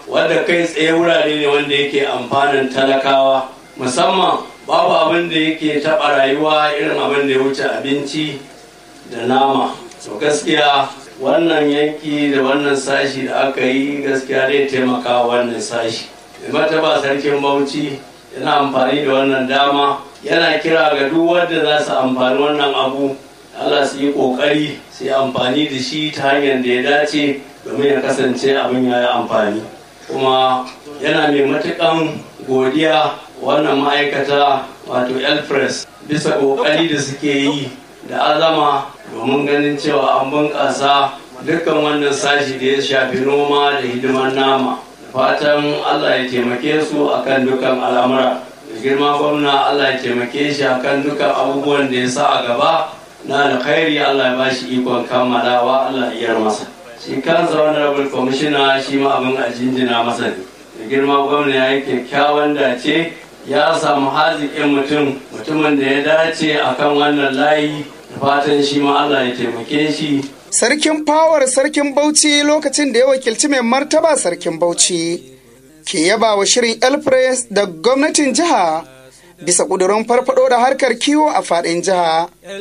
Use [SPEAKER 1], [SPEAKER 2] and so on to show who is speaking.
[SPEAKER 1] wadda kai tsaye wurare ne wanda yake amfanin talakawa musamman babu abin da yake taɓa rayuwa irin abin da ya wuce abinci da nama to gaskiya wannan yanki da wannan sashi da aka yi gaskiya zai taimaka wannan sashi mata ba sarkin bauchi yana amfani da wannan dama yana kira ga duk wanda za su amfani wannan abu Allah su yi kokari su yi amfani da shi ta hanyar da ya dace domin ya kasance abin ya yi amfani kuma yana mai matukan godiya wannan ma'aikata wato elpress bisa kokari da suke yi da azama domin ganin cewa an bunƙasa dukkan wannan sashi da ya shafi noma da hidimar nama fatan allah ya taimake su akan dukkan al'amura da girma gwamna allah ya taimake shi akan dukkan abubuwan da ya sa a gaba na alkhairi allah ya ba shi ikon kammalawa allah ya masa shi kansa honorable commissioner shi ma abin a jinjina masa ne da girma gwamna ya yi kyakkyawan dace ya samu haziƙin mutum mutumin da ya dace akan wannan layi da fatan shi ma allah ya taimake shi
[SPEAKER 2] Sarkin fawar sarkin Bauchi lokacin da ya wakilci mai martaba sarkin Bauchi ke yaba wa shirin Elpress da gwamnatin jiha bisa ƙudurin farfado da harkar kiwo a faɗin jiha.